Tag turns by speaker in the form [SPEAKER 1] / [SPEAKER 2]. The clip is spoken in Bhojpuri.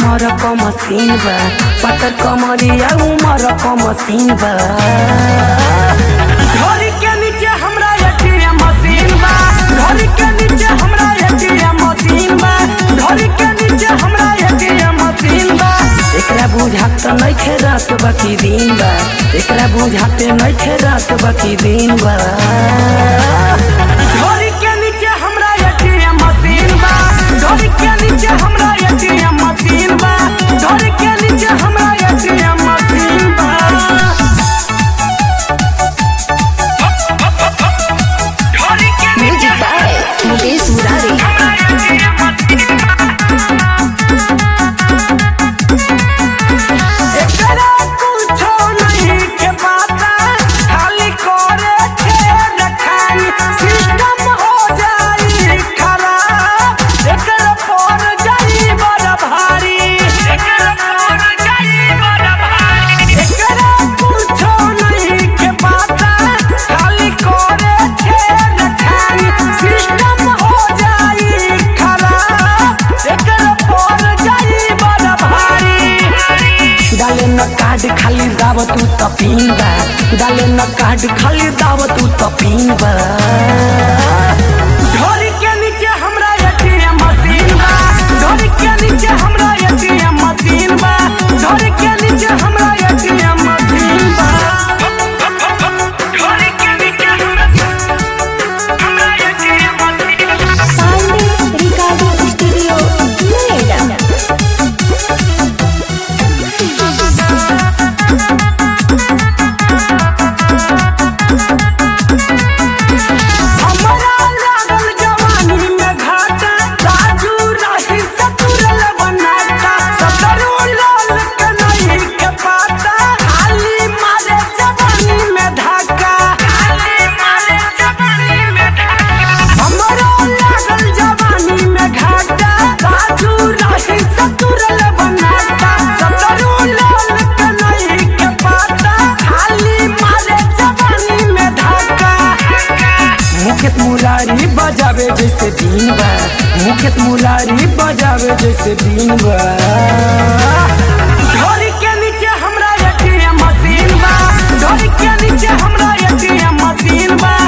[SPEAKER 1] नमर क मशीन बा पतर कमरिया उमर क मशीन बा घर के नीचे हमरा एटीएम मशीन बा घर के नीचे हमरा एटीएम मशीन बा घर के नीचे हमरा एटीएम मशीन बा एकरा बुझात त नइखे रात बाकी दिन बा एकरा बुझाते नइखे रात बाकी दिन बा घर के नीचे हमरा एटीएम मशीन बा घर के नीचे हमरा एटीएम मशीन बा घर के नीचे हमरा एटीएम मशीन बा
[SPEAKER 2] Music by Mukesh Murari.
[SPEAKER 1] एकरा कुछो नहीं के बाता खाली करे के रखानी सिस्टम हो जाई खराब एकरा पर जाई बड़ा भारी एकरा पर जाई बड़ा भारी एकरा कुछो नहीं के बाता खाली करे के रखानी सिस्टम हो जाई खराब एकरा पर जाई बड़ा भारी डाले न कार्ड खाली दाव तू त पिंबा डाले न कार्ड खाली दाव तू त पिंबा घर के नीचे हमरा एटीएम मशीन बा घर के नीचे हमरा एटीएम मशीन बा घर के नीचे हमरा एटीएम मशीन बा घर के नीचे हमरा एटीएम मशीन बा
[SPEAKER 2] Pandey Recording Studio, Noida.
[SPEAKER 1] हमरा लागल जवानी में घाटा राजू राही सतुरल बनाता सतरू लाल के नहीं के पाता खाली मारे जवानी में धाका खाली मारे जवानी में धाका हमरा लागल जवानी में घाटा राजू राही सतुरल बनाता सतरू लाल के नहीं के पाता खाली मारे जवानी में धाका मुकेश मुरारी बजावे जैसे बीन बा मुकेश मुरारी बजावे जैसे बीन बा घर के नीचे हमरा एटीएम मशीन बा घर के नीचे हमरा एटीएम मशीन बा